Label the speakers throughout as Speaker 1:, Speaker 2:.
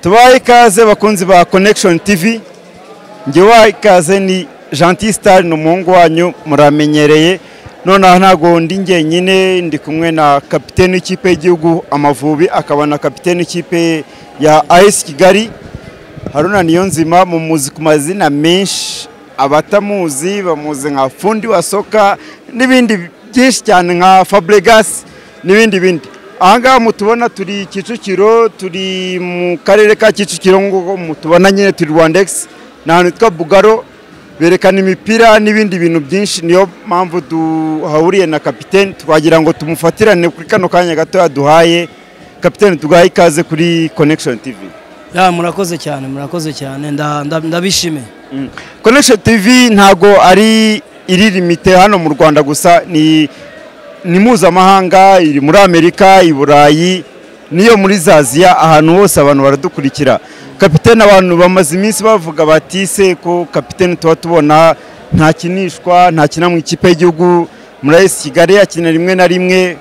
Speaker 1: tubahe ikaze bakunzi ba connection tv njye wahaye ikaze ni Gentil Star ni umuhungu wanyu muramenyereye noneho ntabwo ndi njyenyine ndi kumwe na kapitene w'ikipe y'igihugu amavubi akaba na kapitene w'ikipe ya ayesi kigali haruna niyonzima mumuzi ku mazina menshi abatamuzi bamuzi nka fundi wa soka n'ibindi byinshi cyane nka fabregasi n'ibindi bindi ahangaha mutubona turi kicukiro turi mu karere ka kicukiro nguko mutubona nyine turi rwandegisi ni ahantu hitwa bugaro berekana imipira n'ibindi bintu byinshi niyo mpamvu duhahuriye na kapitene twagira ngo tumufatirane kuri kano kanya gatoya duhaye kapitene tugahe ikaze kuri connection tv
Speaker 2: ya murakoze cyane murakoze cyane nda- nda- ndabishimiye
Speaker 1: connection tv ntago ari iri limite hano mu rwanda gusa ni ni mpuzamahanga iri muri amerika i burayi n'iyo muri zaziya ahantu hose abantu baradukurikira kapitene abantu bamaze iminsi bavuga bati se ko kapitene tuba tubona ntakinishwa ntakina mu ikipe y'igihugu muri ayesi kigali yakina rimwe na rimwe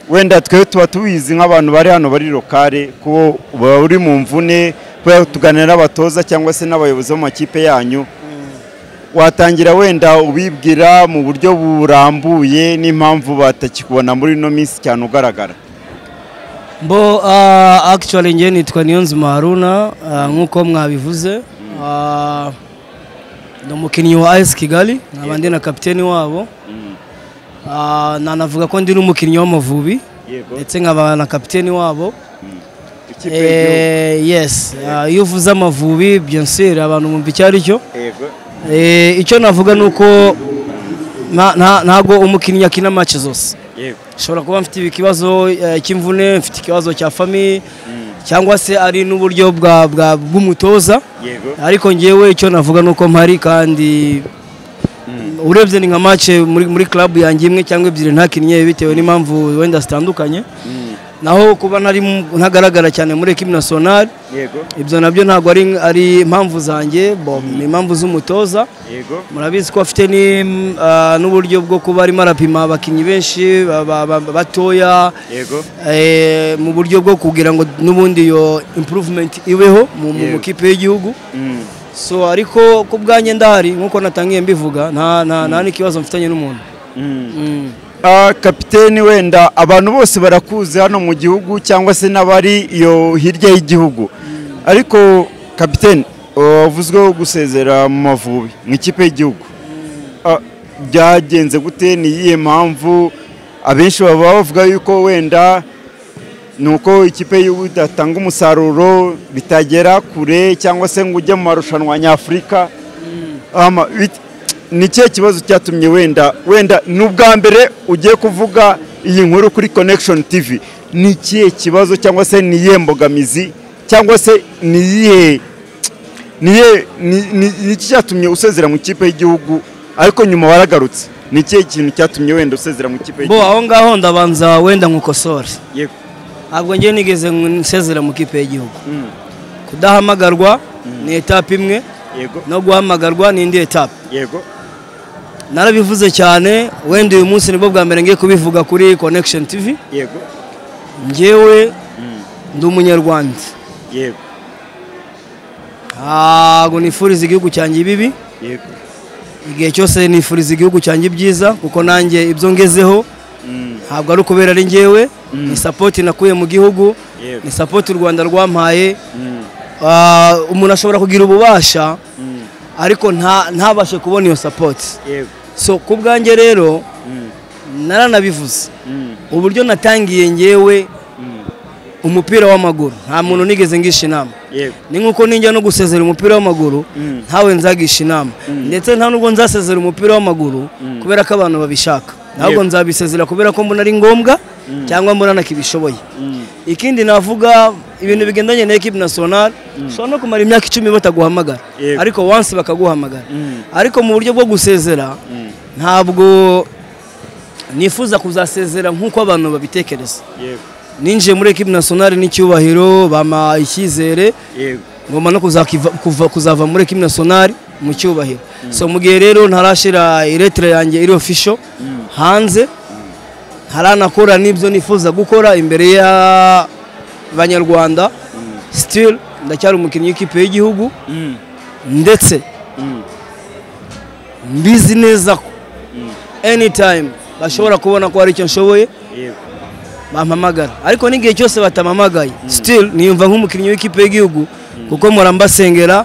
Speaker 1: wenda twe tuba tubizi nk'abantu bari hano bari lokale ko uba uri mu mvune kubera tuganira n'abatoza cyangwa se n'abayobozi b'amakipe yanyu watangira wenda ubibwira mu buryo burambuye n'impamvu batakikubona muri ino minsi cyane ugaragara
Speaker 2: bo ah, actually njye nitwa niyonzima haruna ah, nk'uko mwabivuze Ah, ni umukinnyi wa ayesi kigali nkaba ndi na kapiteni wabo Ah, nanavuga ko ndi n'umukinnyi w'amavubi
Speaker 1: Yego.
Speaker 2: ndetse nkaba na kapiteni wabo
Speaker 1: Ikipe y'igihugu.
Speaker 2: Eh, yes Ah, iyo uvuze amavubi bien sûr abantu bumva icyo ari cyo
Speaker 1: Yego.
Speaker 2: Eh, icyo navuga ni uko nta- nta- ntago umukinnyi akina match zose
Speaker 1: Yego.
Speaker 2: ushobora kuba mfite ikibazo eh, cy'imvune mfite ikibazo cya famiye cyangwa se ari n'uburyo bwa- bwa- bw'umutoza
Speaker 1: Yego.
Speaker 2: ariko ngewe icyo navuga ni uko mpari kandi urebye ni nka mace muri muri club yanjye imwe cyangwa ebyiri ntakinnye bitewe n'impamvu wenda zitandukanye naho kuba ntari mu- ntagaragara cyane muri ekipi nasiyonari
Speaker 1: Yego.
Speaker 2: ibyo nabyo ntabwo ari ari impamvu zanjye bo ni impamvu z'umutoza
Speaker 1: Yego.
Speaker 2: murabizi ko afite ni, mm, ah, n'uburyo bwo kuba arimo arapima abakinnyi benshi ba- ba- ba- batoya
Speaker 1: Yego.
Speaker 2: eh, mu buryo bwo kugira ngo n'ubundi iyo improvement ibeho mu mu
Speaker 1: Yego.
Speaker 2: makipe y'igihugu
Speaker 1: Mm.
Speaker 2: so ariko ku bwanjye ndahari nkuko natangiye mbivuga nta nta nta n'ikibazo mfitanye n'umuntu
Speaker 1: Mm.
Speaker 2: Mm.
Speaker 1: Ah, kapiteni wenda abantu bose barakuzi hano mu gihugu cyangwa se n'abari iyo hirya y'igihugu ariko kapiteni wavuzweho gusezera mu mavubi mu ikipe y'igihugu Ah, byagenze gute ni iyihe mpamvu abenshi baba bavuga yuko wenda ni uko ikipe y'igihugu idatanga umusaruro bitagera kure cyangwa se ngo ujye mu marushanwa nyafurika Ama, bit- ni ikihe kibazo cyatumye wenda wenda ni ubwa mbere ugiye kuvuga iyi nkuru kuri connection tv ni ikihe kibazo cyangwa se ni iyihe mbogamizi cyangwa se ni iyihe ni iyihe- ni- ni- ni iki cyatumye usezera mu ikipe y'igihugu ariko nyuma waragarutse ni ikihe kintu cyatumye wenda usezera mu ikipe
Speaker 2: bo
Speaker 1: y'igihugu
Speaker 2: aho ngaho ndabanza wenda nkukosore
Speaker 1: Yego.
Speaker 2: ntabwo njye nigeze nsezera mu kipe y'igihugu
Speaker 1: Mm.
Speaker 2: kudahamagarwa ni etape imwe
Speaker 1: yego
Speaker 2: no guhamagarwa ni indi etape
Speaker 1: yego
Speaker 2: narabivuze cyane wenda uyu munsi nibwo bwa mbere ngiye kubivuga kuri connection tv
Speaker 1: yego
Speaker 2: njyewe ndi umunyarwanda
Speaker 1: yego
Speaker 2: ntabwo nifuriza igihugu cyanjye ibibi
Speaker 1: yego
Speaker 2: igihe cyose nifuriza igihugu cyanjye ibyiza kuko nanjye ibyo ngezeho
Speaker 1: Mm.
Speaker 2: ntabwo ari ukubera ari njyewe ni sapoti nakuye mu gihugu
Speaker 1: Yego.
Speaker 2: ni sapoti u rwanda rwampaye
Speaker 1: Mm.
Speaker 2: Ah, umuntu ashobora kugira ububasha
Speaker 1: Mm.
Speaker 2: ariko nta- ntabashe kubona iyo sapoti
Speaker 1: yego
Speaker 2: so ku bwanjye rero
Speaker 1: Mm.
Speaker 2: naranabivuze
Speaker 1: Mm.
Speaker 2: uburyo natangiye ngewe
Speaker 1: Mm.
Speaker 2: umupira w'amaguru nta muntu nigeze ngisha inama
Speaker 1: yego
Speaker 2: ni nk'uko ninjya no gusezera umupira w'amaguru
Speaker 1: Mm.
Speaker 2: ntawe nzagisha inama ndetse nta nubwo nzasezera umupira w'amaguru kubera ko abantu babishaka ntabwo
Speaker 1: Yego.
Speaker 2: nzabisezera kubera ko mbona ari ngombwa cyangwa mbona nakibishoboye
Speaker 1: Mm.
Speaker 2: ikindi navuga ibintu bigendanye na ekipi nasiyonari ushobora no kumara imyaka icumi bataguhamagara
Speaker 1: Yego.
Speaker 2: ariko wansi bakaguhamagara
Speaker 1: Mm.
Speaker 2: ariko mu buryo bwo gusezera
Speaker 1: Mm.
Speaker 2: ntabwo nifuza kuzasezera nk'uko abantu babitekereza
Speaker 1: yego
Speaker 2: ninjiye muri ekipi nasiyonari n'icyubahiro bama icyizere
Speaker 1: yego
Speaker 2: ngomba no kuzakiva- kuva- kuzava muri ekipi nasiyonari mu cyubahiro so mu gihe rero ntarashyira iretire yanjye iri ofisho hanze ntaranakora n'ibyo nifuza gukora imbere y'abanyarwanda sitiri ndacyari umukinnyi w'ikipe y'igihugu ndetse mbizi neza ko anytime bashobora kubona ko hari icyo nshoboye bampamagara ariko n'igihe cyose batampamagaye still niyumva nk'umukinnyi w'ikipe y'igihugu kuko mpora mbasengera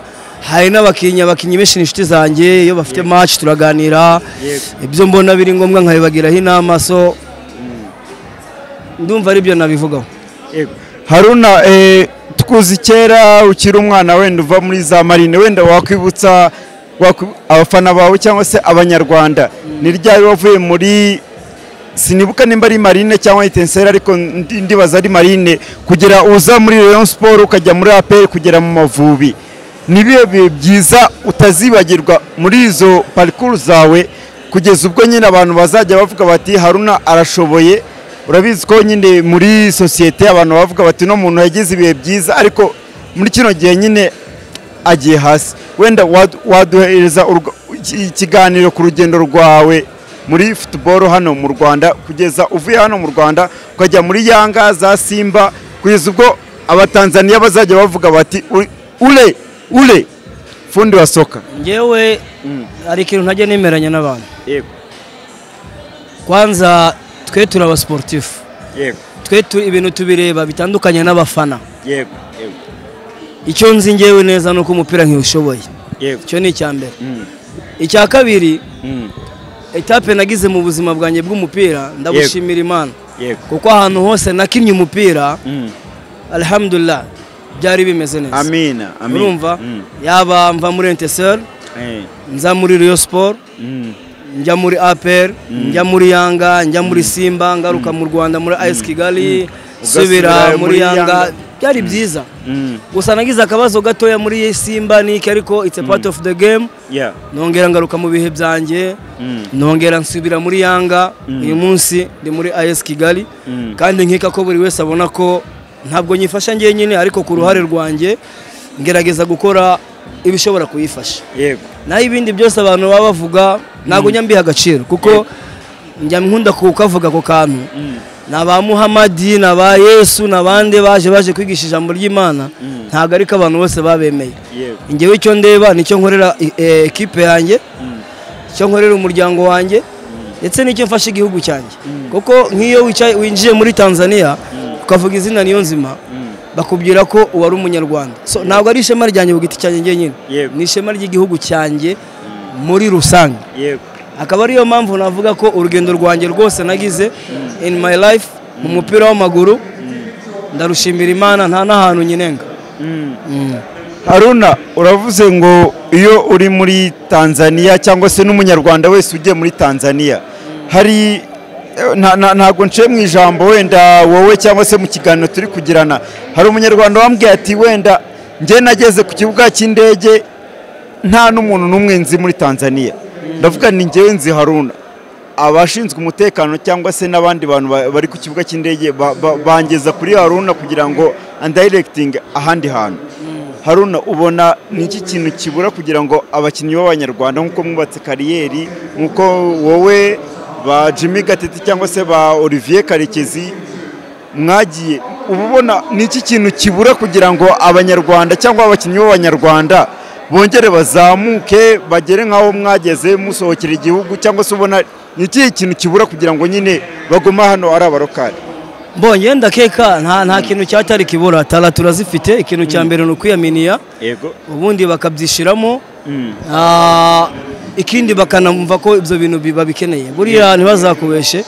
Speaker 2: hari n'abakinnyi abakinnyi benshi ni inshuti zanjye iyo bafite match turaganira ibyo mbona biri ngombwa nkabibagiraho inama so ndumva aribyo nabivugaho
Speaker 1: haruna eh, tukuzi kera ukiri umwana wenda uva muri za marine wenda wakwibutsa wakwi- abafana bawe cyangwa se abanyarwanda ni ryari wavuye muri sinibuka nimba ari marine cyangwa itenseri ariko ndi- ndibaza ari marine kugira uza muri rayon sport ukajya muri apr kugera mu mavubi ni bihe bihe byiza utazibagirwa muri izo parikuru zawe kugeza ubwo nyine abantu bazajya bavuga bati haruna arashoboye urabizi ko nyine muri sosiyete abantu bavuga bati no muntu yagize ibihe byiza ariko muri kino gihe nyine agiye hasi wenda wad- waduhereza urwa- iki- ikiganiro ku rugendo rwawe muri futuboro hano mu rwanda kugeza uvuye hano mu rwanda ukajya muri yanga za simba kugeza ubwo abatanzaniya bazajya bavuga bati "U- ure ure fundi wa soka
Speaker 2: ngewe hari ikintu ntajya nemeranya n'abantu
Speaker 1: yego
Speaker 2: kwanza twe turi abasiporutifu
Speaker 1: yego
Speaker 2: twe tu- ibintu tubireba bitandukanye n'abafana
Speaker 1: yego
Speaker 2: icyo nzi ngewe neza ni uko umupira ntiwushoboye
Speaker 1: yego
Speaker 2: icyo ni icya mbere icya kabiri etape nagize mu buzima bwanjye bw'umupira ndabushimira imana
Speaker 1: yego
Speaker 2: kuko ahantu hose nakinnye umupira alhamdulillah byari bimeze neza
Speaker 1: amina
Speaker 2: urumva
Speaker 1: Mm.
Speaker 2: yaba mva muri enteseri
Speaker 1: Eh.
Speaker 2: nza muri riyo siporo
Speaker 1: Mm.
Speaker 2: njya muri apr njya muri yanga njya muri simba ngaruka mu rwanda muri ayisi kigali nsubira
Speaker 1: Ugasubira muri
Speaker 2: muri yanga
Speaker 1: Yanga.
Speaker 2: byari byiza
Speaker 1: Mm.
Speaker 2: gusa nagize akabazo gatoya muri simba niki ariko it's a part of the game
Speaker 1: Yeah.
Speaker 2: nongera ngaruka mu bihe byanjye
Speaker 1: Mm.
Speaker 2: nongera nsubira muri yanga uyu munsi ndi muri ayesi kigali
Speaker 1: Mm.
Speaker 2: kandi nkeka ko buri wese abona ko ntabwo nyifasha ngewe nyine ariko ku ruhare rwanjye ngerageza gukora ibishobora kuyifasha
Speaker 1: yego
Speaker 2: naho ibindi byose abantu baba bavuga ntabwo njya mbiha agaciro kuko njya nkunda kukavuga ako kantu ni aba muhamadi ni aba yesu ni abandi baje baje kwigisha ijambo ry'imana ntabwo ariko abantu bose babemeye
Speaker 1: yego
Speaker 2: ngewe icyo ndeba nicyo nkorera i- eh, ekipe yanjye icyo nkorera umuryango wanjye ndetse n'icyo mfasha igihugu cyanjye kuko nk'iyo wicaye- winjiye muri tanzania ukavuga izina niyo nzima bakubwira ko wari umunyarwanda so ntabwo ari ishema ryanjye ku giti cyanjye njyenyine
Speaker 1: Yego.
Speaker 2: ni ishema ry'igihugu cyanjye muri rusange
Speaker 1: yego
Speaker 2: akaba ariyo mpamvu navuga ko urugendo rwanjye rwose nagize in my life mu mupira w'amaguru ndarushimira imana nta n'ahantu nyinenga Mm.
Speaker 1: haruna uravuze ngo iyo uri muri tanzania cyangwa se n'umunyarwanda wese ugiye muri tanzania hari nta- nta- ntabwo nciye mu ijambo wenda wowe cyangwa se mu kiganiro turi kugirana hari umunyarwanda wambwiye ati wenda njye nageze ku kibuga cy'indege nta n'umuntu n'umwe nzi muri tanzania ndavuga ni njyewe nzi haruna abashinzwe umutekano cyangwa se n'abandi bantu ba- bari ku kibuga cy'indege ba- ba- bangeza kuri haruna kugira ngo andayirekitinge ahandi hantu haruna ubona ni iki kintu kibura kugira ngo abakinnyi b'abanyarwanda nk'uko mwubatse kariyeri nk'uko wowe ba jimmy gatete cyangwa se ba olivier karekezi mwagiye uba ubona ni iki kintu kibura kugira ngo abanyarwanda cyangwa abakinnyi b'abanyarwanda bongere bazamuke bagere nk'aho mwageze musohokera igihugu cyangwa se ubona ni ikihe kintu kibura kugira ngo nyine baguma hano ari abarokari
Speaker 2: mbonye ndakeka nta nta kintu cyatari kibura tara turazifite ikintu cya mbere ni ukwiyaminiya
Speaker 1: yego
Speaker 2: ubundi bakabyishyiramo
Speaker 1: Mm.
Speaker 2: Ah, ikindi bakanumva ko ibyo bintu bi- babikeneye buriya ntibazakubeshe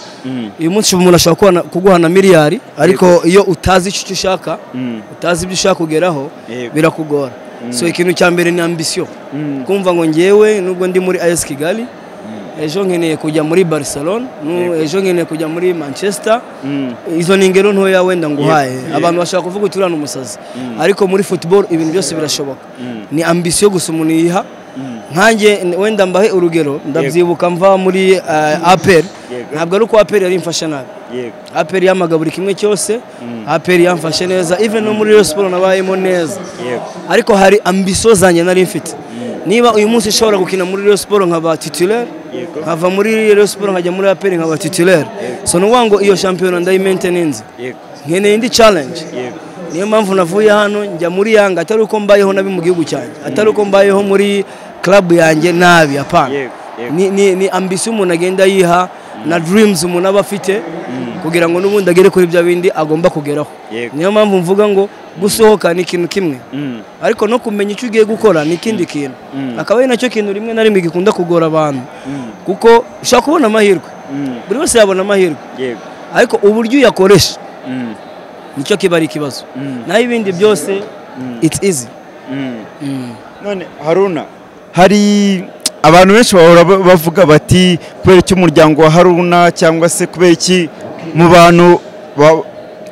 Speaker 2: uyu munsi umuntu ashobora kuguha na- kuguha na miliyari ariko iyo utazi icyo ushaka
Speaker 1: Mm.
Speaker 2: utazi ibyo ushaka kugeraho
Speaker 1: Yego.
Speaker 2: birakugora so ikintu cya mbere ni ambisiyo kumva ngo ngewe nubwo ndi muri ayesi kigali ejo nkeneye kujya muri barcelona nu- ejo nkeneye kujya muri manchester
Speaker 1: Mm.
Speaker 2: izo ni ingero ntoya wenda nguhaye abantu bashobora kuvuga uturana umusazi ariko muri football ibintu byose birashoboka ni ambisiyo gusa umuntu yiha nkanjye n- wenda mbahe urugero ndabyibuka mva muri eh, apr
Speaker 1: Yego.
Speaker 2: ntabwo ari uko apr yari imfasha nabi
Speaker 1: yego
Speaker 2: apr yamagabura buri kimwe cyose apr yamfashe neza even no muri Rayon Sports nabayemo neza
Speaker 1: yego
Speaker 2: ariko hari ambisiyo zanjye nari mfite niba uyu munsi nshobora gukina muri Rayon Sports nkaba titulaire
Speaker 1: Yego.
Speaker 2: nkava muri Rayon Sports nkajya muri apr nkaba titulaire so ni ukuvuga ngo iyo shampiyona ndayimainteninze
Speaker 1: yego
Speaker 2: nkeneye indi challenge
Speaker 1: yego
Speaker 2: niyo mpamvu navuye hano njya muri yanga atari uko mbayeho nabi mu gihugu cyanjye atari uko mbayeho muri club yanjye nabi apana
Speaker 1: Yego, yego.
Speaker 2: ni, ni, ni ambisiyo umuntu agenda yiha na dreams umuntu aba afite kugira ngo n'ubundi agere kuri bya bindi agomba kugeraho
Speaker 1: Yego.
Speaker 2: niyo mpamvu mvuga ngo gusohoka ni ikintu kimwe
Speaker 1: Mm.
Speaker 2: ariko no kumenya icyo ugiye gukora ni ikindi kintu
Speaker 1: Mm.
Speaker 2: akaba ari nacyo kintu rimwe na rimwe gikunda kugora abantu
Speaker 1: Mm.
Speaker 2: kuko ushobora kubona amahirwe
Speaker 1: Mm.
Speaker 2: buri wese yabona amahirwe
Speaker 1: Yego.
Speaker 2: ariko uburyo uyakoresha
Speaker 1: Mm.
Speaker 2: nicyo kiba ari ikibazo
Speaker 1: Mm.
Speaker 2: naho ibindi byose
Speaker 1: Mm.
Speaker 2: it's easy
Speaker 1: Mm. none haruna hari abantu benshi bahora ba- bavuga bati kubera iki umuryango wa haruna cyangwa se kubera iki mu bantu ba-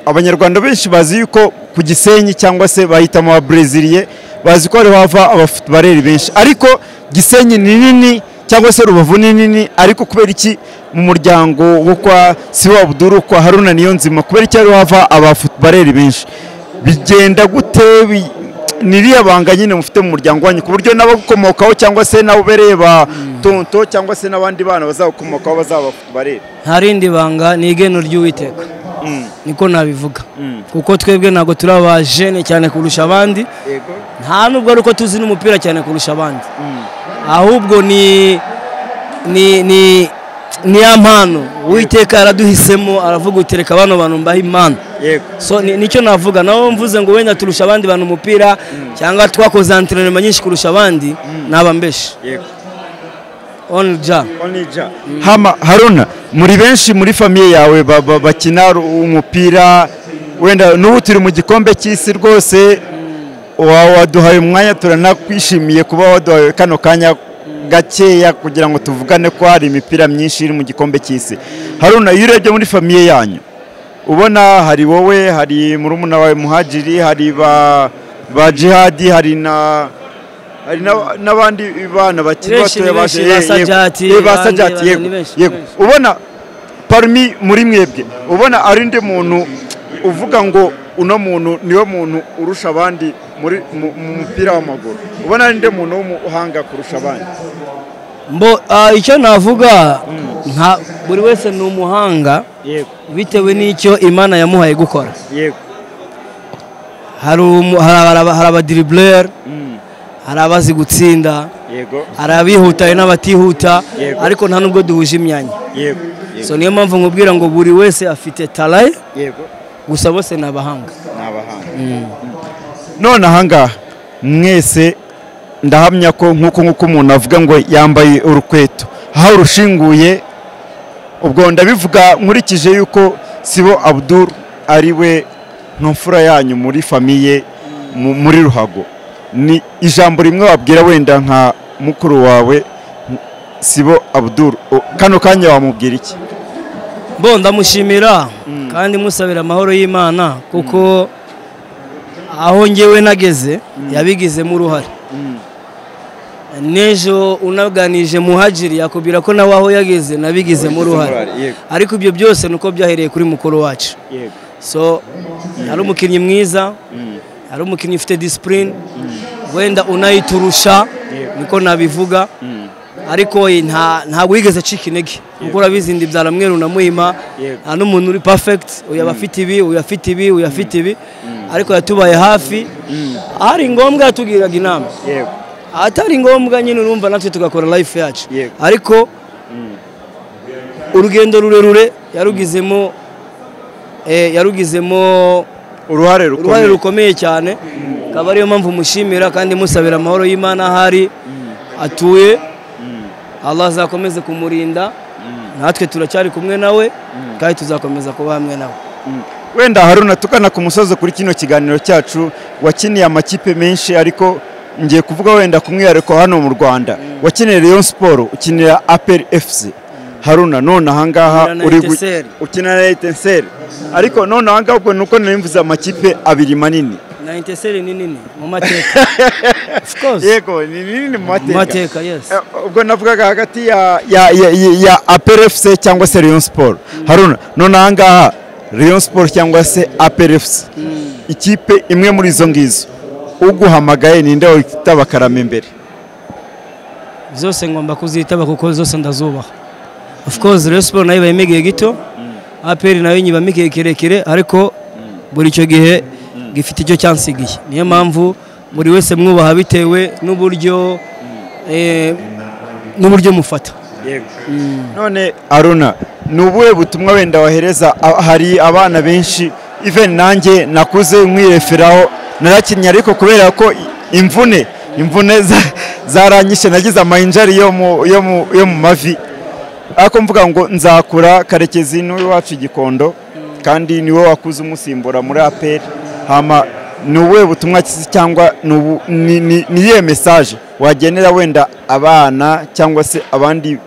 Speaker 1: abanyarwanda benshi bazi yuko ku gisenyi cyangwa se bahitamo ba breziliye bazi ko ariho hava abafutubareri benshi ariko gisenyi ni nini cyangwa se rubavu ni nini ariko kubera iki mu muryango wo kwa siwa abuduru kwa haruna niyo nzima kubera iki ariho hava abafutubareri benshi bigenda gute bi- ni iriya banga nyine mufite mu muryango wanyu ku buryo n'abagukomokaho cyangwa se n'ababereye ba tonto cyangwa se n'abandi bana bazagukomokaho bazabareba
Speaker 2: nta rindi banga ni igeno ry'uwiteka niko nabivuga
Speaker 1: Mm.
Speaker 2: kuko twebwe ntabwo turi abajene cyane kurusha abandi
Speaker 1: yego
Speaker 2: nta nubwo ari uko tuzi n'umupira cyane kurusha abandi ahubwo ni ni ni ni ya mpano uwiteka yaraduhisemo aravuga uti reka bano bantu mbahe impano
Speaker 1: yego
Speaker 2: so ni- nicyo navuga naho mvuze ngo wenda turusha abandi bantu umupira cyangwa twakoze antrenema nyinshi kurusha abandi naba mbeshi
Speaker 1: yego
Speaker 2: only ja
Speaker 1: onija hama haruna muri benshi muri famiye yawe ba- ba- bakina ru- umupira wenda n'ubu turi mu gikombe cy'isi rwose wa- waduhaye umwanya turanakwishimiye kuba waduhaye kano kanya gakeya kugira ngo tuvugane ko hari imipira myinshi iri mu gikombe cy'isi haruna iyo urebye muri famiye yanyu ubona hari wowe hari murumuna wawe muhajiri hari ba ba jihadi hari na hari na- n'abandi bana bakiri
Speaker 2: Ni benshi,
Speaker 1: batoya
Speaker 2: ni benshi,
Speaker 1: baje-
Speaker 2: ba
Speaker 1: yego,
Speaker 2: Sajati,
Speaker 1: yego, ba
Speaker 2: bande,
Speaker 1: sajati
Speaker 2: bande,
Speaker 1: yego
Speaker 2: ni benshi, ni
Speaker 1: yego
Speaker 2: benshi.
Speaker 1: ubona parmi muri mwebwe ubona ari undi muntu uvuga ngo uno muntu niwe muntu urusha abandi muri mu mu mupira w'amaguru ubona ari undi muntu w'umuhanga kurusha abandi
Speaker 2: mbo ah, icyo navuga nka buri wese ni umuhanga
Speaker 1: yego
Speaker 2: bitewe n'icyo imana yamuhaye gukora
Speaker 1: yego
Speaker 2: hari umu- hari aba- hari abadiriburere
Speaker 1: Mm.
Speaker 2: hari abazi gutsinda
Speaker 1: yego
Speaker 2: hari abihutaye n'abatihuta
Speaker 1: Yego.
Speaker 2: ariko nta nubwo duhuje imyanya
Speaker 1: yego yego
Speaker 2: so niyo mpamvu nkubwira ngo buri wese afite taraye
Speaker 1: yego
Speaker 2: gusa bose ni abahanga
Speaker 1: ni abahanga none ahangaha mwese ndahamya ko nk'uko nk'uko umuntu avuga ngo yambaye urukweto aho urushinguye ubwo ndabivuga nkurikije yuko sibo abuduru ari we ntumfura yanyu muri famiye mu- muri ruhago ni ijambo rimwe wabwira wenda nka mukuru wawe sibo abuduru O, kano kanya wamubwira iki
Speaker 2: bo ndamushimira kandi musabira amahoro y'imana kuko aho ngewe nageze yabigizemo uruhare n'ejo unaganije muhajiri yakubwira ko nawe aho yageze nabigizemo uruhare
Speaker 1: yego
Speaker 2: ariko ibyo byose ni uko byahereye kuri mukuru wacu
Speaker 1: yego
Speaker 2: so yari umukinnyi mwiza yari umukinnyi ufite disipurine wenda unayiturusha niko nabivuga ariko ye nta ntabwo wigeze acika intege kuko urabizi ndi byaramweru na muhima
Speaker 1: Yego.
Speaker 2: nta n'umuntu uri perfect uyu aba afite ibi uyu afite ibi uyu afite ibi ariko yatubaye hafi ahari ngombwa yatugiraga inama
Speaker 1: yego
Speaker 2: ahatari ngombwa nyine urumva natwe tugakora life yacu
Speaker 1: Yego.
Speaker 2: ariko urugendo rurerure yarugizemo eh, yarugizemo
Speaker 1: uruhare
Speaker 2: uruhare
Speaker 1: rukomeye
Speaker 2: rukomeye cyane akaba ariyo mpamvu mushimira kandi musabira amahoro y'imana aho ari atuye allah azakomeze kumurinda natwe turacyari kumwe nawe kandi tuzakomeza kuba hamwe nawe
Speaker 1: wenda haruna tugana ku musozo kuri kino kiganiro cyacu wakiniye amakipe menshi ariko ngiye kuvuga wenda ku mwihariko hano mu rwanda wakinira Rayon siporo ukinira aperi efuse haruna none ahangaha
Speaker 2: Ukinira na
Speaker 1: uri gu-
Speaker 2: Etincelle.
Speaker 1: ukinira na etenseri ariko none ahangaha ubwo nuko nimvuze amakipe abiri manini
Speaker 2: na inteseri ni nini mu mateka of course
Speaker 1: yego ni nini mu
Speaker 2: mu
Speaker 1: mateka
Speaker 2: mateka yes
Speaker 1: Eh, ubwo navugaga hagati ya ya ya, ya, ya APR FC cyangwa se Rayon Sport Haruna none aha ngaha Rayon Sport cyangwa se APR FC ikipe imwe muri izo ngizo uguhamagaye ninde witaba akarama imbere
Speaker 2: zose ngomba kuzitaba kuko zose ndazubaha of course Rayon Sport nayo ibamo igihe gito APR nayo nyibamo igihe kirekire ariko buri icyo gihe gifite icyo cyansigiye niyo mpamvu buri wese mwubaha bitewe n'uburyo eh, n'uburyo mufata
Speaker 1: none aruna ni ubuhe butumwa wenda wahereza a- hari abana benshi even nanjye nakuze nkwireferaho narakinnye ariko kubera ko i- imvune imvune za- zaranyishe nagize amayinjari yo mu yo mu yo mu mavi ariko mvuga ngo nzakura karekezi niwe wacu igikondo kandi niwe wakuze umusimbura muri aperi hama ni ubuhe butumwa ki- cyangwa ni ubu- ni ni- ni iyihe mesaje wagenera wenda abana cyangwa se abandi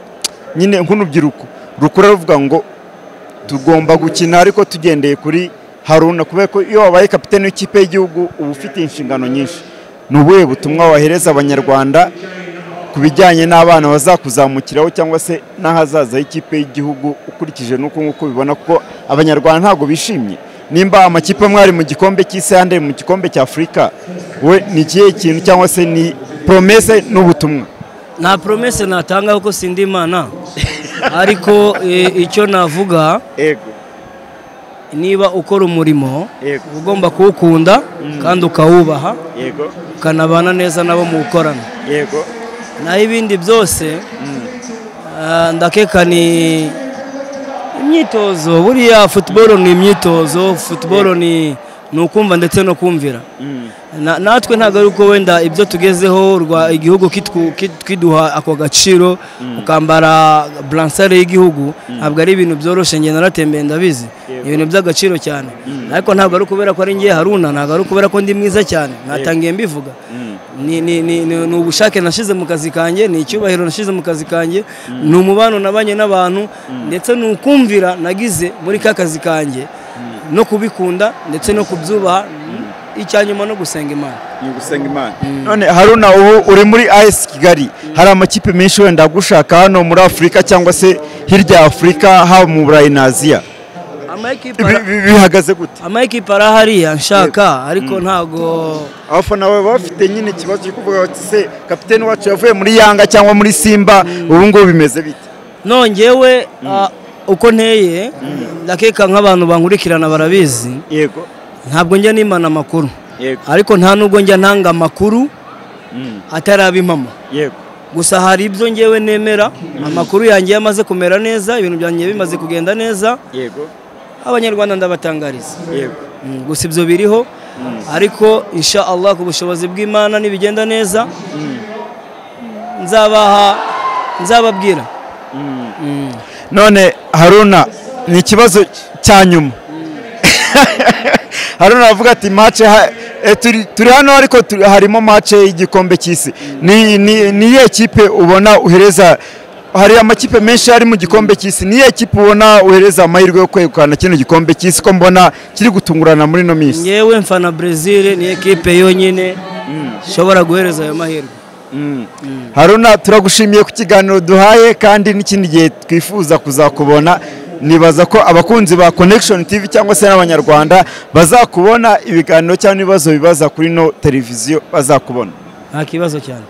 Speaker 1: nyine nk'urubyiruko rukura ruvuga ngo tugomba gukina ariko tugendeye kuri haruna kubera ko iyo wabaye kapitene w'ikipe y'igihugu uba ufite inshingano nyinshi ni ubuhe butumwa wahereza abanyarwanda ku bijyanye n'abana bazakuzamukiraho cyangwa se n'ahazaza h'ikipe y'igihugu ukurikije n'uko nk'uko ubibona kuko abanyarwanda ntabwo bishimye nimba amakipe mwari mu gikombe cy'isi yandi ari mu gikombe cya afurika we ni ikihe kintu cyangwa se ni poromese n'ubutumwa
Speaker 2: nta promese natanga kuko sindi imana ariko eh, icyo navuga
Speaker 1: ego
Speaker 2: niba ukora umurimo
Speaker 1: Yego.
Speaker 2: uba ugomba kuwukunda kandi ukawubaha
Speaker 1: yego
Speaker 2: ukanabana neza nabo muwukorana
Speaker 1: yego
Speaker 2: naho ibindi byose ah, ndakeka ni imyitozo buriya futuboro ni imyitozo futuboro ni ni ukumva ndetse no kumvira Na- natwe ntabwo ari uko wenda ibyo tugezeho rwa igihugu kitwu- kit- kiduha ako gaciro ukambara buransare y'igihugu ntabwo ari ibintu byoroshye njye naratembeye ndabizi ni ibintu by'agaciro cyane ariko ntabwo ari ukubera ko ari ngiye haruna ntabwo ari ukubera ko ndi mwiza cyane natangiye mbivuga ni, ni, ni, ni, ni ubushake nashyize mu kazi kanjye ni icyubahiro nashyize mu kazi kanjye ni umubano nabanye n'abantu ndetse ni ukumvira nagize muri ka kazi kanjye no kubikunda ndetse no kubyubaha icya nyuma no gusenga imana
Speaker 1: ni ugusenga imana none haruna ubu uri muri as kigali hari amakipe menshi wenda agushaka hano muri afurika cyangwa se hirya ya afurika haba mu burayi na aziya
Speaker 2: amakipe
Speaker 1: Bi- bi- bihagaze gute
Speaker 2: amakipe ari hariya nshaka ariko ntago
Speaker 1: abafana bawe bafite nyine ikibazo cyo kuvuga bati se kapiteni wacu yavuye muri yanga cyangwa muri simba ubu ngubu bimeze bite
Speaker 2: nongewe ah, uko nteye ndakeka nk'abantu bankurikirana barabizi
Speaker 1: yego
Speaker 2: ntabwo njya nimana amakuru
Speaker 1: yego
Speaker 2: ariko nta nubwo njya ntanga amakuru
Speaker 1: Mm.
Speaker 2: atari ab'impamo
Speaker 1: yego
Speaker 2: gusa hari ibyo ngewe nemera amakuru yanjye yamaze kumera neza ibintu byanjye bimaze kugenda neza
Speaker 1: yego
Speaker 2: abanyarwanda ndabatangariza
Speaker 1: yego
Speaker 2: Mm, gusa ibyo biriho ariko insha Allah ku bushobozi bw'Imana nibigenda neza nzabaha nzababwira Mm.
Speaker 1: none haruna ni ikibazo cya nyuma haruna aravuga ati mace ha- eh, turi turi hano ariko turi- harimo mace y'igikombe cy'isi ni ni- ni iyihe kipe ubona uhereza hari amakipe menshi ari mu gikombe cy'isi ni iyihe kipe ubona uhereza amahirwe yo kwegukana kino gikombe cy'isi ko mbona kiri gutungurana muri ino minsi
Speaker 2: ngewe mfana Brazil ni ekipe yonyine ishobora guhereza ayo mahirwe
Speaker 1: haruna turagushimiye ku kiganiro duhaye kandi n'ikindi gihe twifuza kuzakubona nibaza ko abakunzi ba connection tv cyangwa se n'abanyarwanda bazakubona ibiganiro cyangwa ibibazo bibaza kuri ino televiziyo bazakubona
Speaker 2: nta kibazo cyane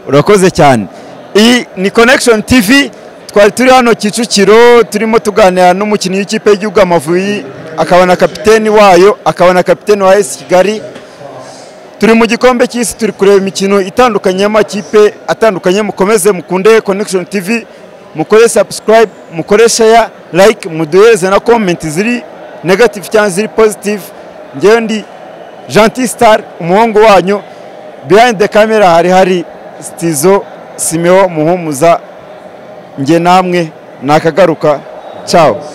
Speaker 1: urakoze cyane iyi ni connection tv twari turi hano kicukiro turimo tuganira n'umukinnyi w'ikipe y'igihugu amavubi akaba na kapiteni wayo akaba na kapiteni wa esi kigali turi mu gikombe cy'isi turi kureba imikino itandukanye y'amakipe atandukanye mukomeze mukunde connection tv mukore subscribe mukore share like muduhereze na comment ziri negative cyangwa ziri positive ngewe ndi gentil star umuhungu wanyu behind the camera hari hari stizo simeo muhumuza nge namwe nakagaruka ciao